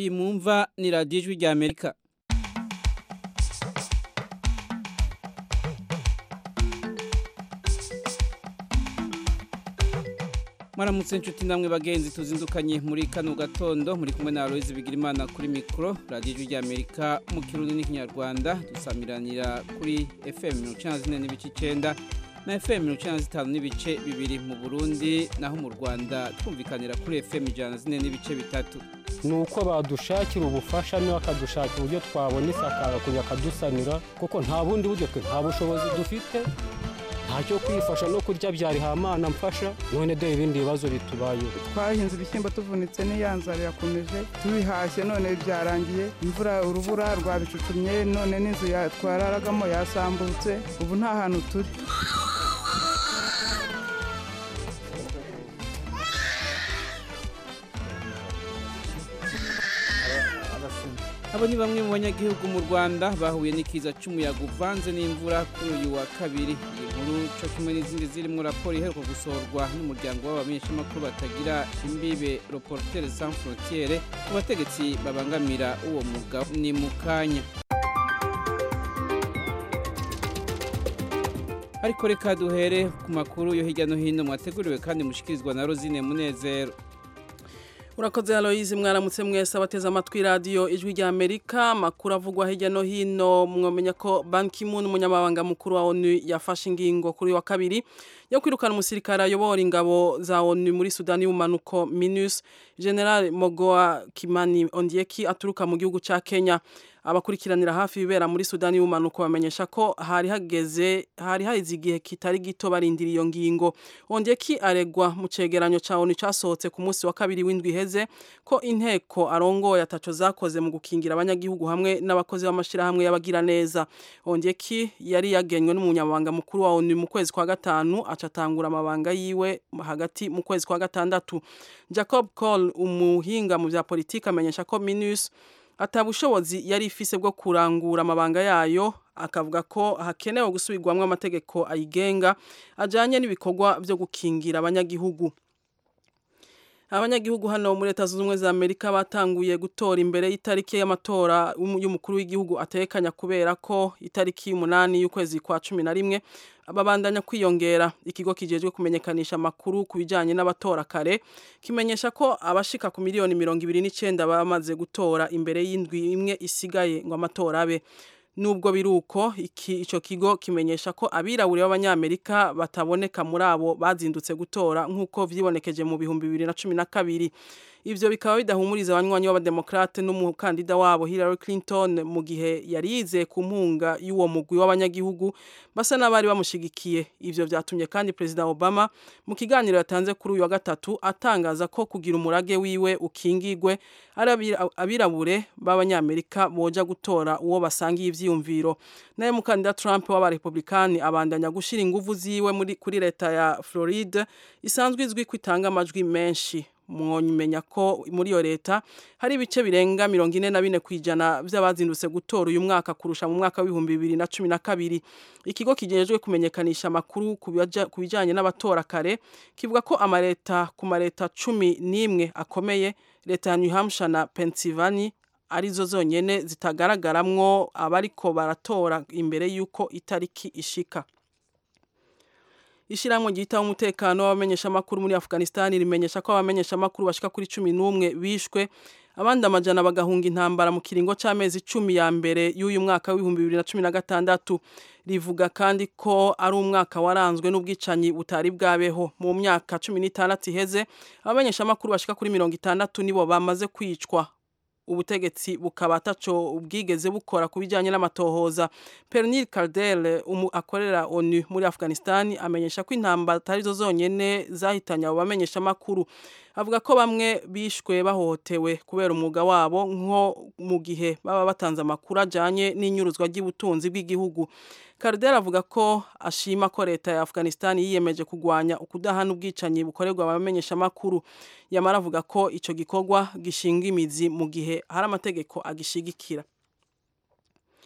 iyi mwumva ni radiyo ijwi rya amerika mwaramutse inshuti namwe bagenzi tuzindukanye muri kano gatondo muri kumwe na Aloise Bigirimana kuri mikro radio rya Amerika mu kirundi n'ikinyarwanda dusamiranira kuri FM 94 n'ibice 9 na FM 95 n'ibice bibiri mu Burundi naho mu Rwanda twumvikanira kuri FM 104 n'ibice bitatu ni uko badushakira ubufasha niba bakadushakira uburyo twabona isakara kugira akadusanira kuko nta bundi buryo twe nta bushobozi dufite ntacyo kwifasha no kurya byari hamana mfasha none dore ibindi bibazo bitubayeho twahinze ibishyimbo tuvunitse n'iyanzara irakomeje tubihashye none byarangiye imvura urubura rwabicucumye none n'inzu twararagamo yasambutse ubu nta hantu turi abo ni bamwe mu banyagihugu mu rwanda bahuye n'ikiza cy'umuyaga uvanze n'imvura kuri uyu wa kabiri iyi nkuru cyo kimwe n'izindi zirimo raporo iheruka gusohorwa n'umuryango w'abamenyeshamakuru batagira imbibe reportere sans frontiere ku bategetsi babangamira uwo mwuga ni mu kanya ariko reka duhere ku makuru yo hirya no hino mwateguriwe kandi mushikirizwa na rosine munezero urakoze Aloise mwaramutse mwese abateze amatwi radio ijwi rya Amerika makuru avugwa hirya no hino mwomenya ko Ban Ki-moon umunyamabanga mukuru wa ONU yafashe ingingo kuri wa kabiri yo kwirukana umusirikare ayobora ingabo za ONU muri Sudani y'umanuko MINUS General Mogoa Kimani Ondieki aturuka mu gihugu ca Kenya abakurikiranira hafi ibibera muri Sudani y'umanuko bamenyesha ko hari hageze hari haize igihe kitari gito barindira iyo ngingo Ondeki aregwa mu cegeranyo ca ONU casohotse ku munsi wa kabiri w'indwi iheze ko inteko arongoye ataco zakoze mu gukingira abanyagihugu hamwe n'abakozi b'amashira hamwe y'abagira neza Ondeki yari yagenywe n'umunyamabanga mukuru wa ONU mu kwezi kwa gatanu acatangura amabanga yiwe hagati mu kwezi kwa gatandatu Jacob Cole umuhinga mu vya politika amenyesha ko MINUS atabushobozi yari ifise bwo kurangura amabanga yayo akavuga ko hakenewe gusubirwamwo amategeko ayigenga ajanye n'ibikorwa byo gukingira abanyagihugu abanyagihugu hano muri leta zunze ubumwe za amerika batanguye gutora imbere y'itariki y'amatora y'umukuru w'igihugu atekanya kubera ko itariki y'umunani y'ukwezi kwa cumi na rimwe babandanya kwiyongera ikigo kijejwe kumenyekanisha amakuru ku bijanye n'abatora kare kimenyesha ko abashika ku miliyoni mirongo ibiri n'icenda bamaze gutora imbere y'indwi imwe isigaye ngo amatora abe nubwo biruko iki ico kigo kimenyesha ko abirabure b'abanyamerika bataboneka muri abo bazindutse gutora nk'uko vyibonekeje mu bihumbi bibiri na cumi na kabiri ivyo bikaba bidahumuriza abanywanyi b'abademokrate n'umukandida wabo Hillary Clinton mu gihe yari yizeye ku mpunga y'uwo mugwi w'abanyagihugu basa n'abari bamushigikiye ivyo vyatumye kandi President Obama mu kiganiro yatanze kuri uyu wa gatatu atangaza ko kugira umurage wiwe ukingigwe ari abirabure b'abanyamerika boja gutora uwo basangiye ivyiyumviro naye mukandida Trump w'abarepublikani abandanya gushira inguvu ziwe muri kuri leta ya Florida isanzwe izwi ko itanga amajwi menshi mwomenya ko muri iyo leta hari ibice birenga mirongo ine na bine ku ijana by'abazindutse gutora uyu mwaka kurusha mu mwaka w'ibihumbi bibiri na cumi na kabiri ikigo kijejwe kumenyekanisha amakuru ku bijyanye n'abatora kare kivuga ko amaleta ku maleta cumi n'imwe akomeye leta ya new hampshire na pennsylvania arizo zonyine zitagaragaramwo abariko baratora imbere y'uko itariki ishika Ishiramwe gitaho umutekano w'abamenyeshamakuru muri Afghanistan rimenyesha ko abamenyeshamakuru bashika kuri 11 bishwe abandi amajana bagahunga intambara mu kiringo c'amezi 10 ya mbere y'uyu mwaka w'ibihumbi 2016 rivuga kandi ko ari umwaka waranzwe n'ubwicanyi butari bwabeho mu myaka 16 iheze abamenyeshamakuru bashika kuri 60 nibo bamaze kwicwa ubutegetsi bukaba ataco ubwigeze bukora ku bijyanye n'amatohoza Pernil Cardel umu akorera ONU muri Afghanistan amenyesha ko intambara atari zo zonyene zahitanye abo bamenyesha makuru avuga ko bamwe bishwe bahohotewe kubera umwuga wabo nko mu gihe baba batanze amakuru ajanye n'inyuruzwa ry'ubutunzi bw'igihugu Cardel avuga ko ashima ko leta ya Afghanistan yiyemeje kugwanya ukudahana ubwicanyi bukorerwa abamenyesha makuru yamara avuga ko ico gikorwa gishinga imizi mu gihe hari amategeko agishigikira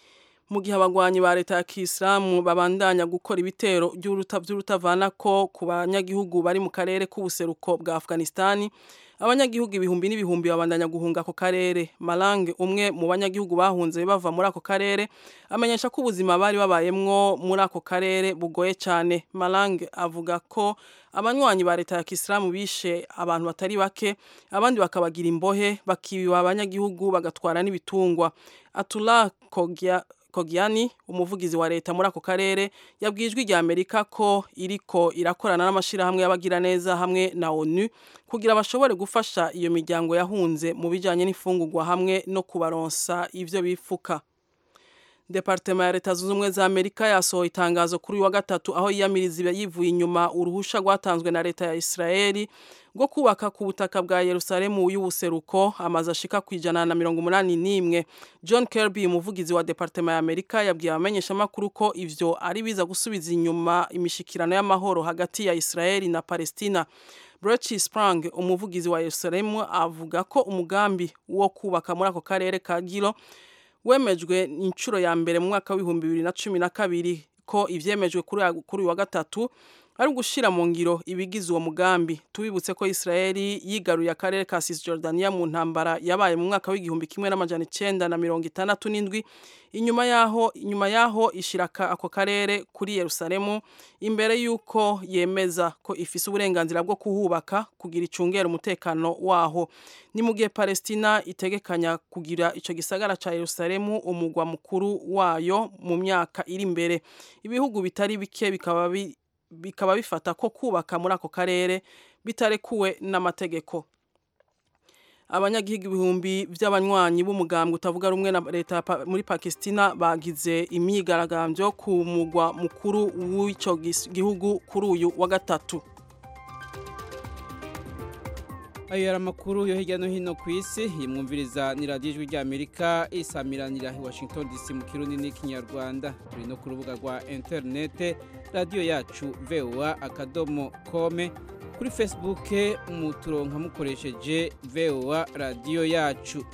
mu gihe abagwanyi ba leta ya kisilamu babandanya gukora ibitero by'urutavanako ku banyagihugu bari mu karere k'ubuseruko bwa afghanistan abanyagihugu ibihumbi n'ibihumbi babandanya guhunga ako karere malange umwe mu banyagihugu bahunze bava muri ako karere amenyesha ko ubuzima bari babayemwo muri ako karere bugoye cyane malange avuga ko abanywanyi ba leta ya kisilamu bishe abantu batari bake abandi bakabagira imbohe bakibiba abanyagihugu bagatwara n'ibitungwa atula kogya Kogiani umuvugizi wa leta muri ako karere yabwijwe rya Amerika ko iriko irakorana n'amashirahamwe y'abagira neza hamwe na ONU kugira bashobore gufasha iyo miryango yahunze mu bijanye n'ifungurwa hamwe no kubaronsa ivyo bifuka Departema ya leta zunze ubumwe za Amerika yasohoye itangazo kuri wa gatatu aho yiyamiriza yivuye inyuma uruhusha rwatanzwe na leta ya Israeli rwo kubaka ku butaka bwa Yerusalemu y'ubuseruko amaze ashika ku ijana na mirongo umunani n'imwe John Kirby umuvugizi wa Departema ya Amerika yabwiye abamenyeshamakuru ko ivyo ari biza gusubiza inyuma imishikirano y'amahoro hagati ya Israeli na Palestina Brechi Sprang umuvugizi wa Yerusalemu avuga ko umugambi wo kubaka muri ako karere ka Gilo wemejwe inshuro ya mbere mu mwaka w'ibihumbi bibiri na cumi na kabiri ko ivyemejwe kuri uyu wa gatatu ari ugushira mu ngiro ibigize uwo mugambi tubibutse ko Israeli yigaruye akarere ka Cisjordania mu ntambara yabaye mu mwaka w'igihumbi kimwe n'amajana icenda na mirongo itandatu n'indwi inyuma yaho inyuma yaho ishiraka ako karere kuri Yerusalemu imbere yuko yemeza ko ifise uburenganzira bwo kuhubaka kugira icungera umutekano waho ni mu gihe Palestina itegekanya kugira ico gisagara ca Yerusalemu umugwa mukuru wayo mu myaka iri imbere ibihugu bitari bike bikaba bi bikaba bifata ko kubaka muri ako karere bitarekuwe n'amategeko abanyagihugu ibihumbi by'abanywanyi b'umugambwe utavuga rumwe na leta muri Pakistina bagize imyigaragambyo ku mugwa mukuru w'icyo gihugu kuri uyu wa gatatu ayo yari amakuru yo hirya no hino ku isi yimwumviriza ni radiyo ijwi ry'amerika isamiranira i washington dc mu kirundi n'ikinyarwanda turi no ku rubuga rwa interinete radiyo yacu voa akadomo kome kuri facebook muturonka mukoresheje voa radiyo yacu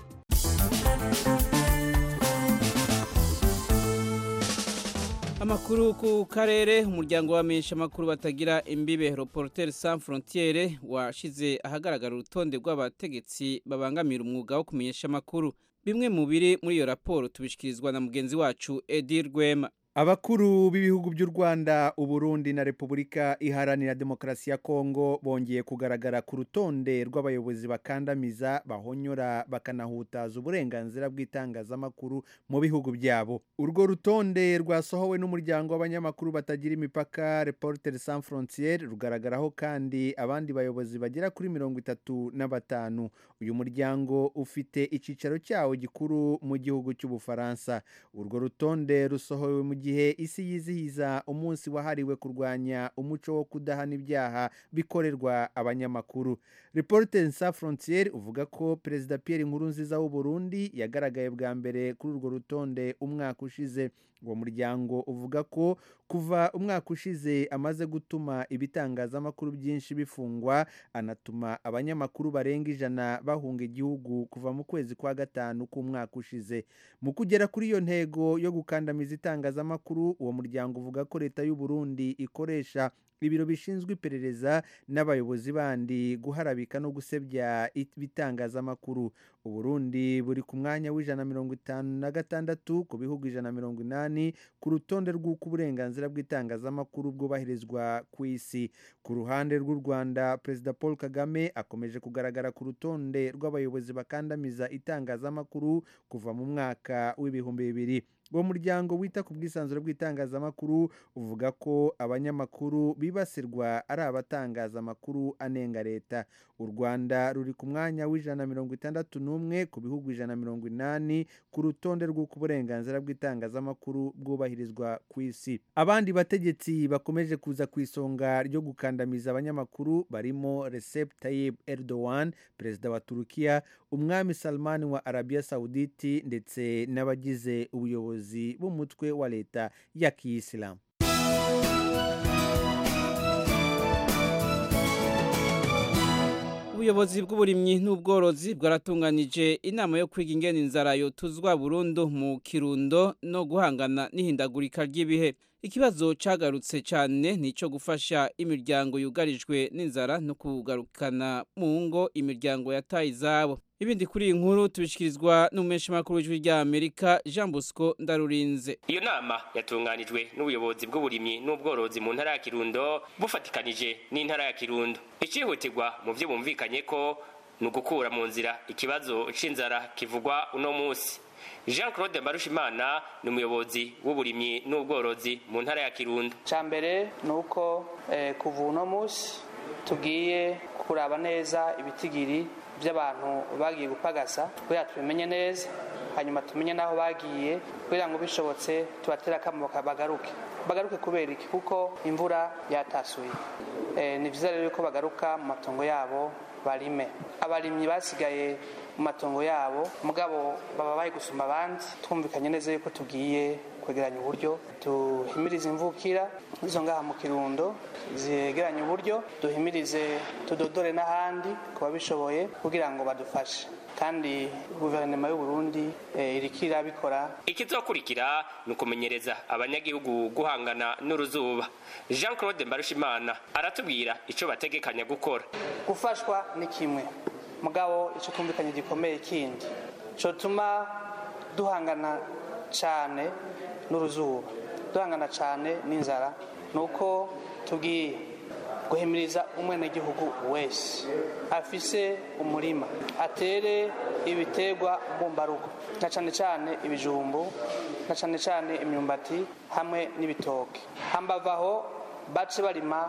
amakuru ku karere umuryango w'amenyesha amakuru batagira imbibe reporter sans frontiere washize ahagaragara urutonde rw'abategetsi babangamira umwuga wo kumenyesha amakuru bimwe mu biri muri iyo raporo tubishikirizwa na mugenzi wacu Edir Rwema abakuru b'ibihugu by'u rwanda uburundi na repubulika iharanira demokarasi ya kongo bongeye kugaragara ku rutonde rw'abayobozi bakandamiza bahonyora bakanahutaza uburenganzira bw'itangazamakuru mu bihugu byabo urwo rutonde rwasohowe n'umuryango w'abanyamakuru batagira imipaka reporter sans frontiere rugaragaraho kandi abandi bayobozi bagera kuri mirongo itatu na batanu uyu muryango ufite icyicaro cyawo gikuru mu gihugu cy'ubufaransa urwo rutonde rusohowe mu gihe isi yizihiza umunsi wahariwe kurwanya umuco wo kudahana ibyaha bikorerwa abanyamakuru reporter sans frontiere uvuga ko perezida Pierre Nkurunziza w'u Burundi yagaragaye bwa mbere kuri urwo rutonde umwaka ushize uwo muryango uvuga ko kuva umwaka ushize amaze gutuma ibitangazamakuru byinshi bifungwa anatuma abanyamakuru barenga ijana bahunga igihugu kuva mu kwezi kwa gatanu k'umwaka ushize mu kugera kuri iyo ntego yo gukandamiza itangazamakuru uwo muryango uvuga ko leta y'u Burundi ikoresha ibiro bishinzwe iperereza n'abayobozi bandi guharabika no gusebya ibitangazamakuru uburundi buri ku mwanya w'ijana mirongo itanu na gatandatu ku bihugu ijana mirongo inani ku rutonde rw'uko uburenganzira bw'itangazamakuru bwubahirizwa ku isi ku ruhande rw'u rwanda perezida paul kagame akomeje kugaragara ku rutonde rw'abayobozi bakandamiza itangazamakuru kuva mu mwaka w'ibihumbi bibiri uwo muryango wita ku bwisanzure bw'itangazamakuru uvuga ko abanyamakuru bibasirwa ari abatangaza amakuru anenga leta u rwanda ruri ku mwanya w'ijana mirongo itandatu n'umwe ku bihugu ijana mirongo inani ku rutonde rw'uko uburenganzira bw'itangazamakuru bwubahirizwa ku isi abandi bategetsi bakomeje kuza ku isonga ryo gukandamiza abanyamakuru barimo Recep Tayyip Erdogan perezida wa turukiya umwami Salman wa arabiya sawuditi ndetse n'abagize ubuyobozi b'umutwe wa leta ya kiyisilamu ubuyobozi bw'uburimyi n'ubworozi bwaratunganije inama yo kwiga ingene inzara yotuzwa burundu mu kirundo no guhangana n'ihindagurika ry'ibihe ikibazo cagarutse cyane ni ico gufasha imiryango yugarijwe n'inzara no kugarukana mu ngo imiryango yataye izabo ibindi kuri iyi nkuru tubishikirizwa n'umumenyeshamakuru w'ijwi rya amerika jean bosco ndarurinze iyo nama yatunganijwe n'ubuyobozi bw'uburimyi n'ubworozi mu ntara ya kirundo bufatikanije n'intara ya kirundo icihutirwa mu byo bumvikanye ko ni ugukura mu nzira ikibazo c'inzara kivugwa uno munsi jean claude mbarushimana ni umuyobozi w'uburimyi n'ubworozi mu ntara ya kirundo cya mbere ni uko kuva uno munsi tugiye kuraba neza ibitigiri by'abantu bagiye gupagasa kugira tubimenye neza hanyuma tumenye n'aho bagiye kugira ngo bishobotse tubatera akamo bagaruke bagaruke kubera iki kuko imvura yatasuye ni byiza rero ko bagaruka mu matongo yabo barime abarimyi basigaye mu matongo yabo mugabo baba bari gusuma abandi twumvikanye neza yuko tugiye kwegeranya uburyo duhimirize imvukira izo ngaha mu kirundo zegeranye uburyo duhimirize tudodore n'ahandi ku babishoboye kugira ngo badufashe kandi guverinoma y'u Burundi iriko irabikora ikizokurikira ni ukumenyereza abanyagihugu guhangana n'uruzuba jean claude mbarushimana aratubwira icyo bategekanya gukora gufashwa ni kimwe mugabo icyo twumvikanye gikomeye kindi cyotuma duhangana cyane n'uruzuba duhangana cyane n'inzara ni uko tugiye guhimiriza umwenegihugu wese afise umurima atere ibiterwa mbumbarugo na cyane cyane ibijumbu na cyane cyane imyumbati hamwe n'ibitoke hambavaho bace barima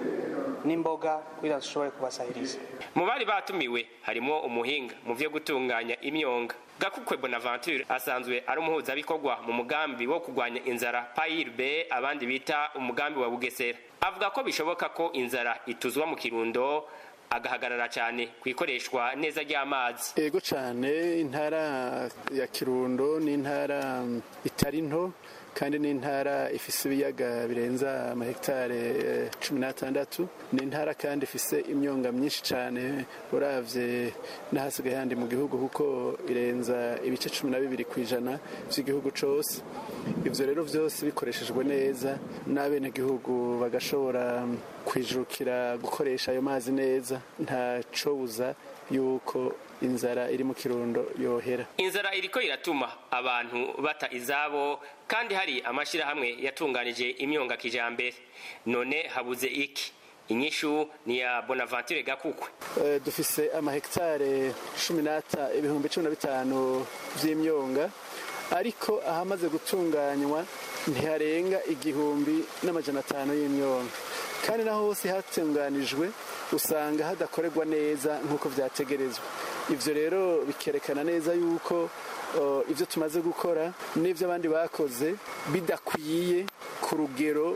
n'imboga kugira zishobore kubasahiriza mu bari batumiwe harimo umuhinga mu byo gutunganya imyonga gakukwe bonaventure asanzwe ari umuhuzabikorwa mu mugambi wo kurwanya inzara payirbe abandi bita umugambi wa bugesera avuga ko bishoboka ko inzara ituzwa mu kirundo agahagarara cyane ku ikoreshwa neza ry'amazi ego cyane intara ya kirundo ni intara itari nto kandi ni intara ifise ibiyaga birenza amahegitare cumi n'atandatu ni intara kandi ifise imyonga myinshi cyane uravye n'ahasigaye handi mu gihugu kuko irenza ibice cumi na bibiri ku ijana by'igihugu cose ivyo rero vyose bikoreshejwe neza n'abenegihugu bagashobora kwijukira gukoresha ayo mazi neza ntacobuza yuko inzara iri mu kirundo yohera inzara iriko iratuma abantu bata izabo kandi hari amashyirahamwe yatunganije imyonga kijambere none habuze iki inyishu ni ya bonaventure gakukwe uh, dufise amahegitare cumi n'ata ibihumbi cumi na bitanu vy'imyonga ariko ahamaze gutunganywa ntiharenga igihumbi n'amajana atanu y'imyonga kandi naho hose hatunganijwe usanga hadakorerwa neza nk'uko vyategerezwa ivyo rero bikerekana neza yuko ibyo tumaze gukora n'ibyo abandi bakoze bidakwiye ku rugero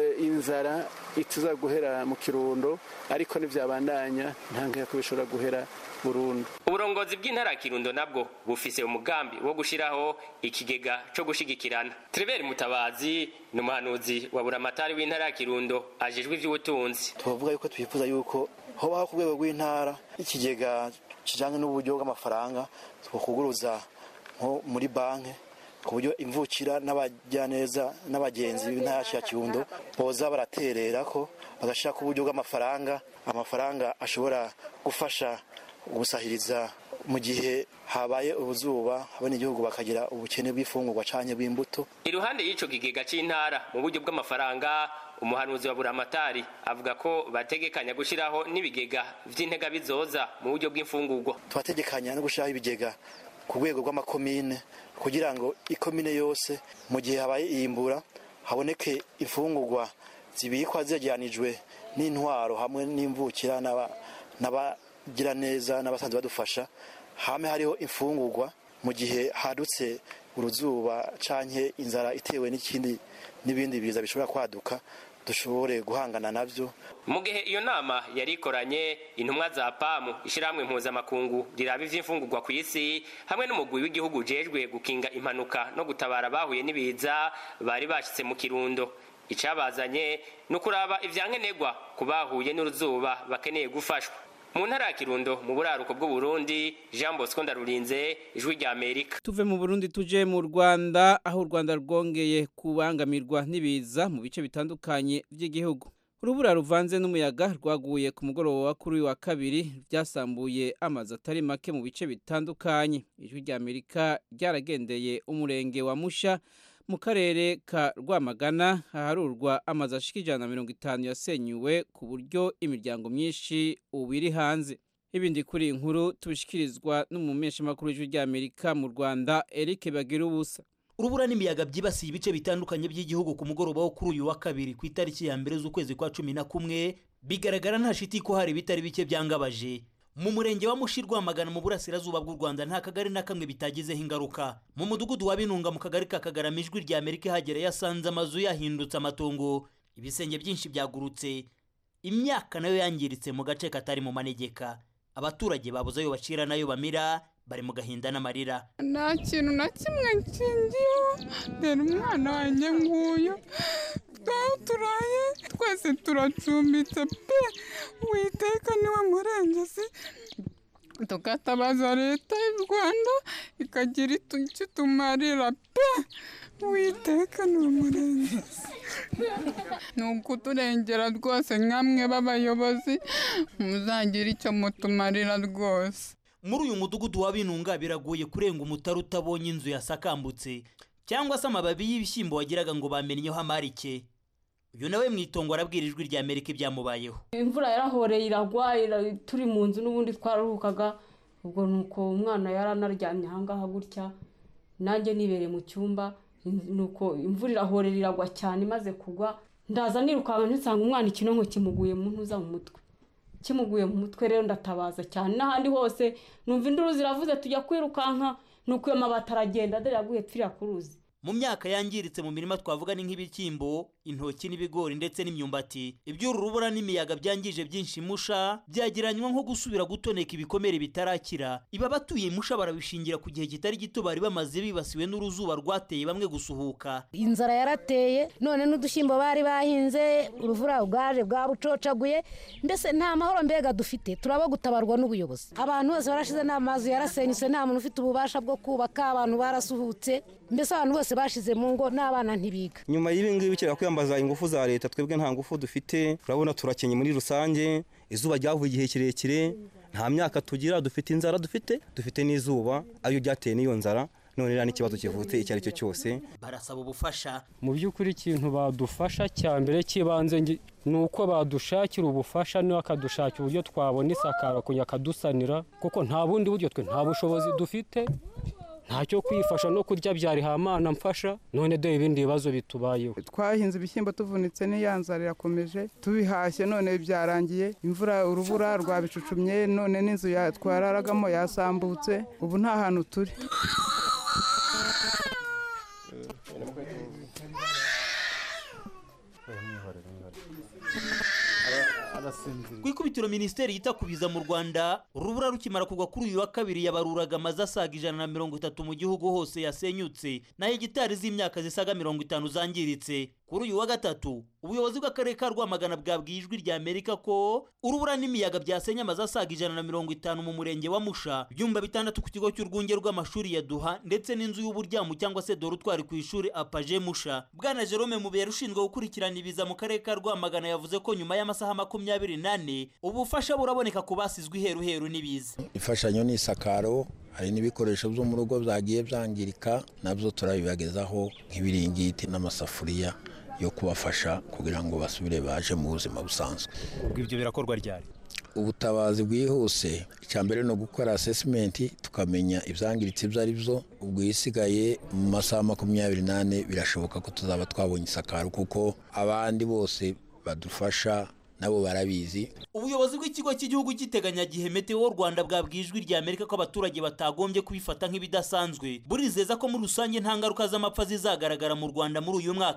inzara ituza guhera mu kirundo ariko ntibyabandanya nta ko bishobora guhera burundu uburongozi bw'intara ya kirundo nabwo bufise umugambi wo gushyiraho ikigega cyo gushigikirana Treveri mutabazi ni umuhanuzi wa buramatari w'intara ya kirundo ajejwe iby'ubutunzi tubavuga yuko twifuza yuko hobaho ku rwego rw'intara ikigega kijyanye n'uburyo bw'amafaranga twakuguruza nko muri banki ku buryo imvukira n'abajyaneza n'abagenzi b'intara ya kirundo boza baraterera ko bagashyira ku buryo bw'amafaranga amafaranga ashobora gufasha gusahiriza mu gihe habaye ubuzuba abanyagihugu bakagira ubukene bw'ifungurwa cyane bw'imbuto iruhande y'icyo kigega cy'intara mu buryo bw'amafaranga umuhanuzi wa buramatari avuga ko bategekanya gushyiraho n'ibigega by'intega bizoza mu buryo bw'imfungurwa tubategekanya no gushyiraho ibigega ku rwego rw'amakomine kugira ngo ikomine yose mu gihe habaye iyimbura haboneke imfungurwa zibikwa zegeranijwe n'intwaro hamwe n'imvukira n'abagira neza n'abasanzwe badufasha hame hariho imfungurwa mu gihe hadutse uruzuba canke inzara itewe n'ikindi n'ibindi biza bishobora kwaduka dushobore guhangana navyo mu gihe iyo nama yari ikoranye intumwa za pamu ishyirahamwe mpuzamakungu riraba ivy'imfungurwa ku isi hamwe n'umugwi w'igihugu ujejwe gukinga impanuka no gutabara bahuye n'ibiza bari bashitse mu kirundo icabazanye ni ukuraba ivyankenerwa ku bahuye n'uruzuba bakeneye gufashwa mu ntara ya kirundo mu buraruko bw'uburundi jean bosco ndarurinze ijwi rya amerika tuve mu burundi tuje mu rwanda aho u rwanda rwongeye kubangamirwa n'ibiza mu bice bitandukanye by'igihugu urubura ruvanze n'umuyaga rwaguye ku mugoroba kuri uyu wa kabiri ryasambuye amazu atari make mu bice bitandukanye ijwi rya amerika ryaragendeye umurenge wa musha mu karere ka rwamagana haharurwa amazu ashika ijana na mirongo itanu yasenyuwe ku buryo imiryango myinshi ubu iri hanze ibindi kuri iyi nkuru tubishikirizwa n'umumeshamakuru w'ijwi rya amerika mu rwanda eric bagira ubusa urubura n'imiyaga byibasiye ibice bitandukanye by'igihugu ku mugoroba wo kuri uyu wa kabiri ku itariki ya mbere z'ukwezi kwa cumi na kumwe bigaragara nta shiti ko hari ibitari bike byangabaje mu murenge wa mushi rwamagana mu burasirazuba bw'u rwanda nta kagari na kamwe bitagizeho ingaruka mu mudugudu wa binunga mu kagari ka kagarama ijwi rya amerika ihagera yasanze amazu yahindutse amatongo ibisenge byinshi byagurutse imyaka nayo yangiritse mu gace katari mu manegeka abaturage babuze ayo bacira n'ayo bamira bari mu gahinda n'amarira nta kintu na kimwe nshingiyeho dore umwana wanjye nguyu twaho turaye twese turacumbitse pe witeka niwe murengezi tukatabaza leta y'u rwanda ikagira icyo itumarira pe witeka niwe murengezi ni ukuturengera rwose nkamwe b'abayobozi muzagira icyo mutumarira rwose muri uyu mudugudu wa binunga biragoye kurenga umutari utabonye inzu yasakambutse cyangwa se amababi y'ibishyimbo wagiraga ngo bamennyeho amarike uyu nawe mu itongo arabwira ijwi rya amerika ibyamubayeho imvura yarahoreye iragwa turi mu nzu n'ubundi twararuhukaga ubwo ni uko umwana yari anaryamye ahangaha gutya nanjye nibereye mu cyumba ni uko imvura irahorera iragwa cyane imaze kugwa ndaza nirukanka nsanga umwana ikinonko kimuguye mu ntuza mu mutwe kimuguye mu mutwe rero ndatabaza cyane n'ahandi hose numva induru ziravuze tujya kwirukanka ni uko iyo mabati aragenda dore yaguye pfiriya ku ruzi mu myaka yangiritse mu mirima twavuga ni nk'ibishyimbo intoki n'ibigori ndetse n'imyumbati iby'uru rubura n'imiyaga byangije byinshi musha byageranywa nko gusubira gutoneka ibikomere bitarakira iba abatuye musha barabishingira ku gihe kitari gito bari bamaze bibasiwe n'uruzuba rwateye bamwe gusuhuka inzara yarateye none n'udushyimbo bari bahinze uruvura bwaje bwabucocaguye mbese nta mahoro mbega dufite turaba gutabarwa n'ubuyobozi abantu bose barashize n'amazu yarasenyutse nta muntu ufite ububasha bwo kubaka abantu barasuhutse mbese abantu bose bashize mu ngo n'abana ntibiga nyuma y'ibi ngibi bikera kwiyambaza ingufu za leta twebwe nta ngufu dufite urabona turakenye muri rusange izuba ryavuye igihe kirekire nta myaka tugira dufite inzara dufite dufite n'izuba ariyo ryateye n'iyo nzara none rero n'ikibazo kivutse icyo ari cyo cyose barasaba ubufasha mu by'ukuri ikintu badufasha cya mbere cy'ibanze ni uko badushakira ubufasha bakadushakira uburyo twabona isakara kugira akadusanira kuko nta bundi buryo twe nta bushobozi dufite ntacyo kwifasha no kurya byari hamana mfasha none dore ibindi bibazo bitubayeho twahinze ibishyimbo tuvunitse n'iyanzara irakomeje tubihashye none byarangiye imvura urubura rwabicucumye none n'inzu twararagamo yasambutse ubu nta hantu turi ku ikubitiro minisiteri yita ku biza mu rwanda urubura rukimara kugwa kuri uyu wa kabiri yabaruraga amazu asaga ijana na mirongo itatu mu gihugu hose yasenyutse na hegitari z'imyaka zisaga mirongo itanu zangiritse kuri uyu wa gatatu ubuyobozi bw'akarere ka rwamagana bwabwiye ijwi rya amerika ko urubura n'imiyaga byasenye amazu asaga ijana na mirongo itanu mu murenge wa musha ibyumba bitandatu ku kigo cy'urwunge rw'amashuri ya duha ndetse n'inzu y'uburyamo cyangwa se dorutwari ku ishuri apaje musha bwana jerome mubera ushinzwe gukurikirana ibiza mu karere ka rwamagana yavuze ko nyuma y'amasaha makumyabiri n'ane ubufasha buraboneka ku basizwe iheruheru n'ibiza imfashanyo ni isakaro hari n'ibikoresho byo mu rugo byagiye byangirika nabyo turabibagezaho nk'ibiringiti n'amasafuriya yo kubafasha kugira ngo basubire baje mu buzima busanzwe ubwo ibyo birakorwa ryari ubutabazi bwihuse icya mbere ni ugukora asesimenti tukamenya ibyangiritse ibyo ari byo ubwo isigaye mu masaha makumyabiri n'ane birashoboka ko tuzaba twabonye isakaro kuko abandi bose badufasha nabo barabizi ubuyobozi bw'ikigo cy'igihugu cy'iteganyagihe meteo rwanda bwabwiye ijwi rya amerika ko abaturage batagombye kubifata nk'ibidasanzwe burizeza ko muri rusange nta ngaruka z'amapfa zizagaragara mu rwanda muri uyu mwaka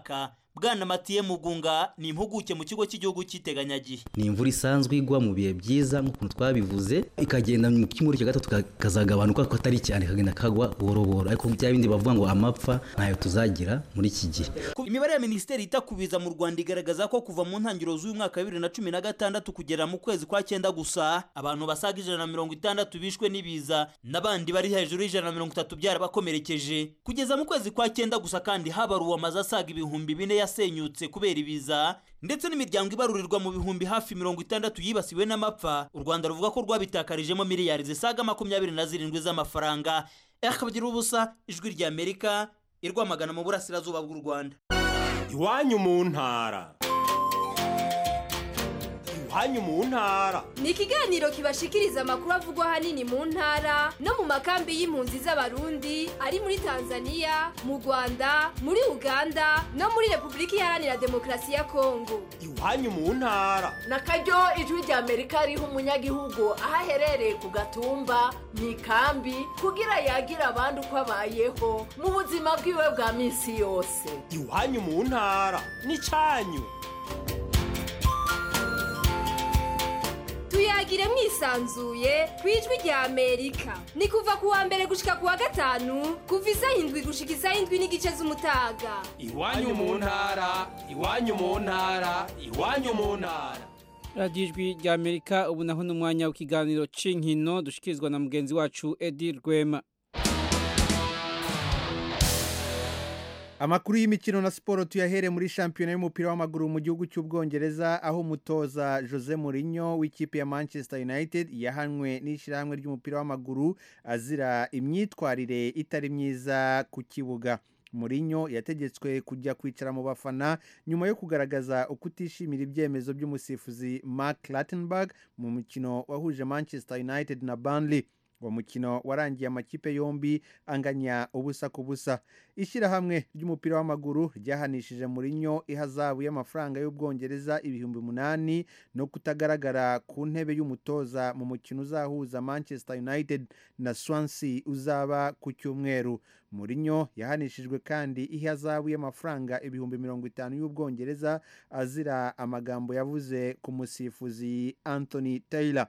bwana matiye mugunga ni impuguke mu kigo cy'igihugu cy'iteganyagihe ni imvura isanzwe igwa mu bihe byiza nk'ukuntu twabivuze ikagenda mu cyumweru cya gatatu kazagabanuka ko atari cyane kagenda kagwa buhoro buhoro ariko bya bindi bavuga ngo amapfa ntayo tuzagira muri iki gihe imibare ya minisiteri ita ku biza mu rwanda igaragaza ko kuva mu ntangiriro z'uyu mwaka wa bibiri na cumi na gatandatu kugera mu kwezi kwa cyenda gusa abantu basaga ijana na mirongo itandatu bishwe n'ibiza n'abandi bari hejuru y'ijana na mirongo itatu byarabakomerekeje kugeza mu kwezi kwa cyenda gusa kandi habaruwe amazu asaga ibihumbi bine yasenyutse kubera ibiza ndetse n'imiryango ibarurirwa mu bihumbi hafi mirongo itandatu yibasiwe n'amapfa u rwanda ruvuga ko rwabitakarijemo miliyari zisaga makumyabiri na zirindwi z'amafaranga akabagira ubusa ijwi ry'amerika irwamagana mu burasirazuba bw'u rwanda iwanyu mu ntara iwanyu mu ntara ni ikiganiro kibashikiriza amakuru avugwa ahanini mu ntara no mu makambi y'impunzi z'abarundi ari muri tanzania mu rwanda muri uganda no muri repubulika iharanira demokarasi ya kongo iwanyu mu ntara na karyo ijwi rya amerika riha umunyagihugu aho aherereye ku gatumba mu ikambi kugira yagira abandi uko abayeho mu buzima bwiwe bwa minsi yose iwanyu mu ntara ni cyanyu tuyagire mwisanzuye ku ijwi rya amerika ni kuva ku wa mbere gushika ku wa gatanu kuva isaha indwi gushika isaha indwi n'igice z'umutaga iwanyu mu ntara iwanyu mu ntara iwanyu mu ntara radiyo ijwi rya amerika ubu naho ni umwanya w'ikiganiro cy'inkino dushikirizwa na mugenzi wacu edi rwema amakuru y'imikino na siporo tuyahere muri shampiyona y'umupira w'amaguru mu gihugu cy'ubwongereza aho umutoza jose Mourinho w'ikipe ya manchester united yahanwe n'ishyirahamwe ry'umupira w'amaguru azira imyitwarire itari myiza ku kibuga Mourinho yategetswe kujya kwicara mu bafana nyuma yo kugaragaza uko utishimira ibyemezo by'umusifuzi mark Lattenberg mu mukino wahuje manchester united na Burnley uwo mukino warangiye amakipe yombi anganya ubusa ku busa ishyirahamwe ry'umupira w'amaguru ryahanishije Mourinho ihazabu y'amafaranga y'ubwongereza ibihumbi umunani no kutagaragara ku ntebe y'umutoza mu mukino uzahuza manchester united na swansea uzaba ku cyumweru Mourinho yahanishijwe kandi ihazabu y'amafaranga ibihumbi mirongo itanu y'ubwongereza azira amagambo yavuze ku musifuzi anthony taylor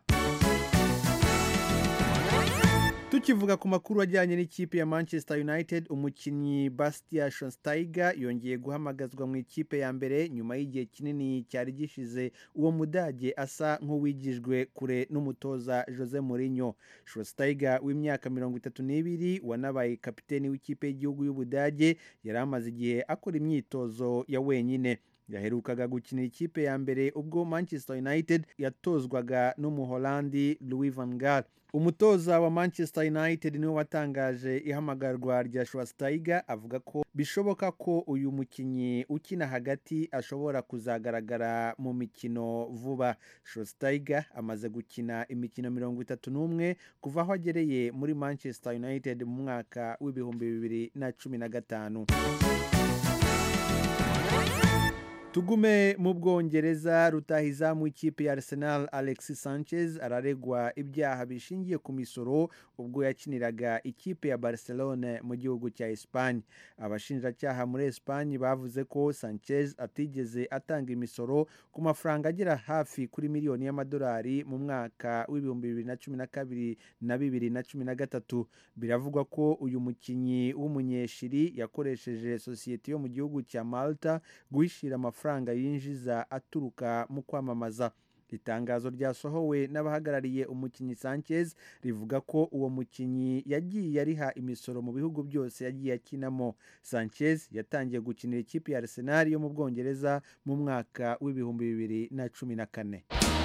tukivuga ku makuru ajyanye n'ikipe ya manchester united umukinnyi bastia shonsteiger yongeye guhamagazwa mu ikipe ya mbere nyuma y'igihe kinini cyari gishize uwo mudage asa nk'uwigijwe kure n'umutoza jose Mourinho shonsteiger w'imyaka mirongo itatu n'ibiri wanabaye kapiteni w'ikipe y'igihugu y'ubudage yari amaze igihe akora imyitozo ya wenyine yaherukaga gukinira ikipe ya mbere ubwo manchester united yatozwaga n'umuholandi louis van gaal umutoza wa manchester united niwe watangaje ihamagarwa rya schwasteiger avuga ko bishoboka ko uyu mukinnyi ukina hagati ashobora kuzagaragara mu mikino vuba schwasteiger amaze gukina imikino mirongo itatu n'umwe kuva aho agereye muri manchester united mu mwaka w'ibihumbi bibiri na cumi na gatanu tugume mu bwongereza rutahizamu ikipe ya arsenal alexis sanchez araregwa ibyaha bishingiye ku misoro ubwo yakiniraga ikipe ya barcelone mu gihugu cya esipanye abashinjacyaha muri esipanye bavuze ko sanchez atigeze atanga imisoro ku mafaranga agera hafi kuri miliyoni y'amadolari mu mwaka w'ibihumbi bibiri na cumi na kabiri na bibiri na cumi na gatatu biravugwa ko uyu mukinnyi w'umunyeshiri yakoresheje sosiyete yo mu gihugu cya malta guhishira amafaranga amafaranga yinjiza aturuka mu kwamamaza itangazo ryasohowe n'abahagarariye umukinnyi sanchez rivuga ko uwo mukinnyi yagiye ariha imisoro mu bihugu byose yagiye akinamo sanchez yatangiye gukinira ikipe ya arsenal yo mu bwongereza mu mwaka w'ibihumbi bibiri na cumi na kane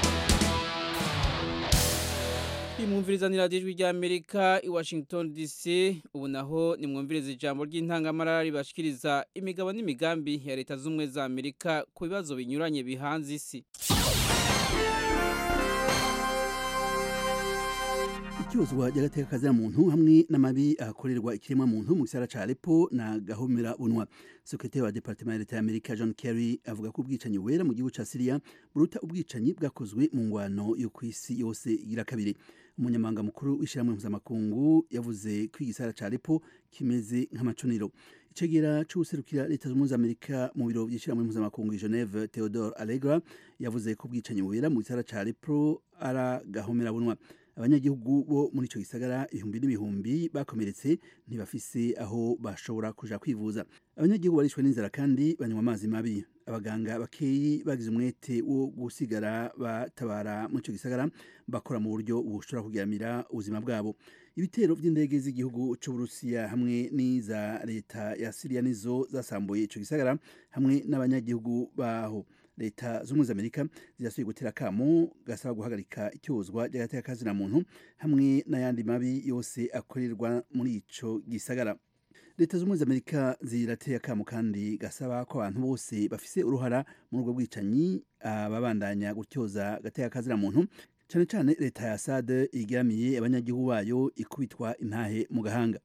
imwumvirizanira ijwi ry'amerika i washington dc ubu naho nimwumviriza ijambo ry'intangamara ribashikiriza imigabo n'imigambi ya leta z'ubumwe za amerika ku bibazo binyuranye bihanze isi icyozwa ry'agateka muntu hamwe n'amabi akorerwa ikiremwa muntu mu gisara ca Aleppo na gahomera bunwa sekretari wa departement ya leta y'Amerika John Kerry avuga ko ubwicanyi wera mu gihugu ca Syria buruta ubwicanyi bwakozwe mu ngwano yo kw'isi yose igira kabiri umunyamabanga mukuru w'ishyirahamwe mpuzamakungu yavuze ko igisara ca Aleppo kimeze nk'amacuniro icegera c'userukira leta z'umwe z'Amerika mu biro by'ishyirahamwe mpuzamakungu i Geneve Theodore Allegra yavuze ko ubwicanyi wera mu gisara ca Aleppo ara gahomera bunwa abanyagihugu bo muri ico gisagara ibihumbi n'ibihumbi bakomeretse ntibafise aho bashobora kuja kwivuza abanyagihugu barishwe n'inzara kandi banywa amazi mabi abaganga bakeyi bagize umwete wo gusigara batabara muri ico gisagara bakora mu buryo bushobora kugiramira ubuzima bwabo ibitero by'indege z'igihugu c'uburusiya hamwe n'iza leta ya siriya nizo zasambuye ico gisagara hamwe n'abanyagihugu baho leta z'ubumwe z'amerika zirasubiye gutera akamo gasaba guhagarika icyozwa ry'agateka kazina muntu hamwe n'ayandi mabi yose akorerwa muri ico gisagara leta z'ubumwe z'amerika zirateye akamo kandi gasaba ko abantu bose bafise uruhara muri ubwo bwicanyi ababandanya gutyoza agateka kazina muntu cyane cyane leta ya Assad igeramiye abanyagihugu bayo ikubitwa intahe mu gahanga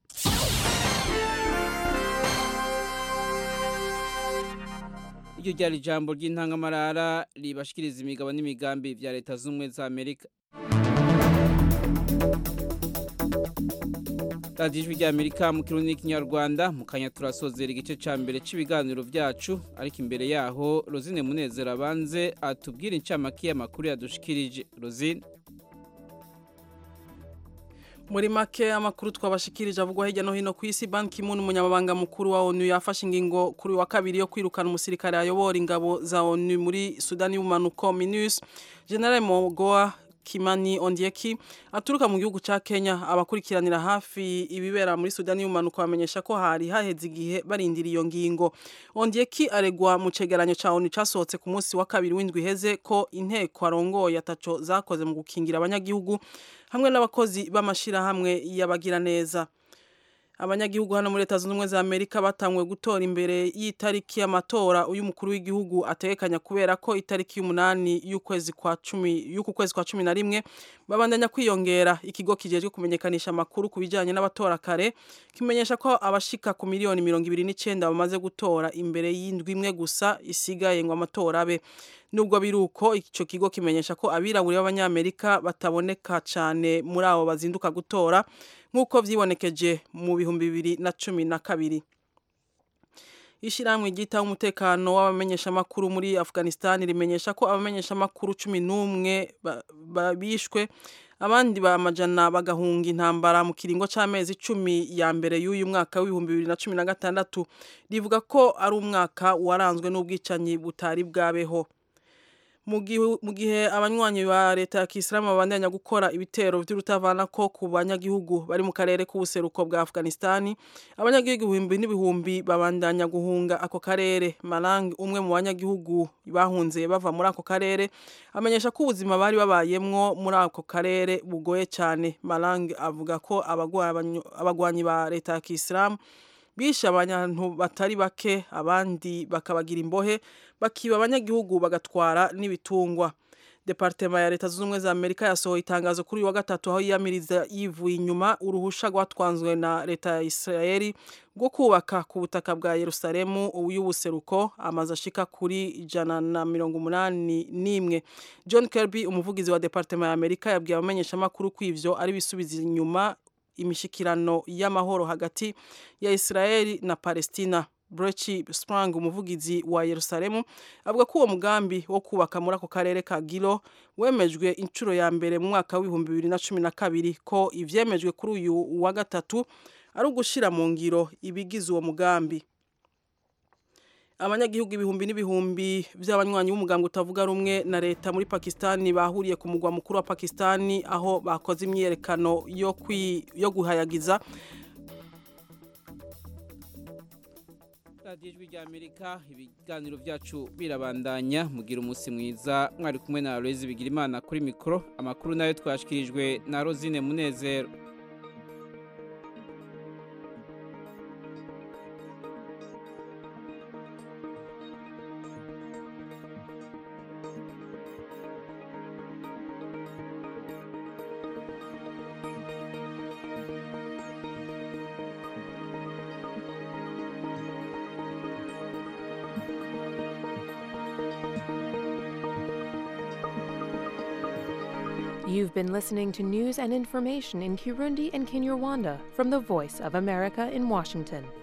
iryo ryari ijambo ry'intangamarara ribashikiriza imigabo n'imigambi bya leta z'ubumwe za amerika radiyo ijwi ry'amerika mu kirundi n'ikinyarwanda mu kanya turasozera igice cya mbere cy'ibiganiro byacu ariko imbere yaho rozine munezero abanze atubwire incamake y'amakuru yadushikirije rozine muri make amakuru twabashikirije avugwa hirya no hino ku isi Ban Ki-moon umunyamabanga mukuru wa ONU yafashe ingingo kuri wa kabiri yo kwirukana umusirikare ayobora ingabo za ONU muri Sudani y'ubumanuko MINUS General Mogoa Kimani Ondieki aturuka mu gihugu ca Kenya abakurikiranira hafi ibibera muri Sudani y'umanuko bamenyesha ko hari haheze igihe barindira iyo ngingo Ondieki aregwa mu cegeranyo ca ONU casohotse ku munsi wa kabiri w'indwi heze ko inteko arongoye ataco zakoze mu gukingira abanyagihugu hamwe n'abakozi b'amashirahamwe y'abagira neza abanyagihugu hano muri leta zunze ubumwe za amerika batangwe gutora imbere y'itariki y'amatora uyu mukuru w'igihugu ategekanya kubera ko itariki y'umunani y'ukwezi kwa cumi y'uku kwezi kwa cumi na rimwe babandanya kwiyongera ikigo kijejwe kumenyekanisha amakuru ku bijyanye n'abatora kare kimenyesha ko abashika ku miliyoni mirongo ibiri n'icenda bamaze gutora imbere y'indwi imwe gusa isigaye ngo amatora abe nubwo biri uko icyo kigo kimenyesha ko abirabura b'abanyamerika bataboneka cyane muri abo bazinduka gutora nk'uko vyibonekeje mu bihumbi bibiri na cumi na kabiri ishyirahamwe ryitaho umutekano w'abamenyeshamakuru muri afghanistan rimenyesha ko abamenyeshamakuru cumi n'umwe bishwe abandi bamajana bagahunga intambara mu kiringo c'amezi icumi ya mbere y'uyu mwaka w'ibihumbi bibiri na cumi na gatandatu rivuga ko ari umwaka waranzwe n'ubwicanyi butari bwabeho mu gihe abanywanyi ba leta ya kisilamu babandanya gukora ibitero by'urutavana ko ku banyagihugu bari mu karere k'ubuseruko bwa afghanistan abanyagihugu ibihumbi n'ibihumbi babandanya guhunga ako karere malang umwe mu banyagihugu bahunze bava muri ako karere amenyesha ko ubuzima bari babayemwo muri ako karere bugoye cyane malang avuga ko abagwanyi ba leta ya kisilamu bishe abantu batari bake abandi bakabagira imbohe bakiba abanyagihugu bagatwara n'ibitungwa departema ya leta zunze ubumwe za amerika yasohoye itangazo kuri uyu wa gatatu aho yiyamiriza yivuye inyuma uruhusha rwatwanzwe na leta ya israeli rwo kubaka ku butaka bwa yerusalemu y'ubuseruko amazu ashika kuri ijana na mirongo umunani n'imwe john kirby umuvugizi wa departema ya amerika yabwiye abamenyeshamakuru ko ivyo ari bisubiza inyuma imishikirano y'amahoro hagati ya Israeli na Palestina Brechi Sprang umuvugizi wa Yerusalemu avuga ko uwo mugambi wo kubaka muri ako karere ka Gilo wemejwe inshuro ya mbere mu mwaka w'ibihumbi bibiri na cumi na kabiri ko ivyemejwe kuri uyu wa gatatu ari ugushira mu ngiro ibigize uwo mugambi abanyagihugu ibihumbi n'ibihumbi by'abanywanyi b'umuganga utavuga rumwe na leta muri pakistani bahuriye ku mugwa mukuru wa pakistani aho bakoze imyiyerekano yo, yo guhayagiza radiyo ijwi rya amerika ibiganiro byacu birabandanya mugira umunsi mwiza mwari kumwe na rezi bigira imana kuri mikoro amakuru nayo twashikirijwe na rozine munezero You've been listening to news and information in Kirundi and Kinyarwanda from the Voice of America in Washington.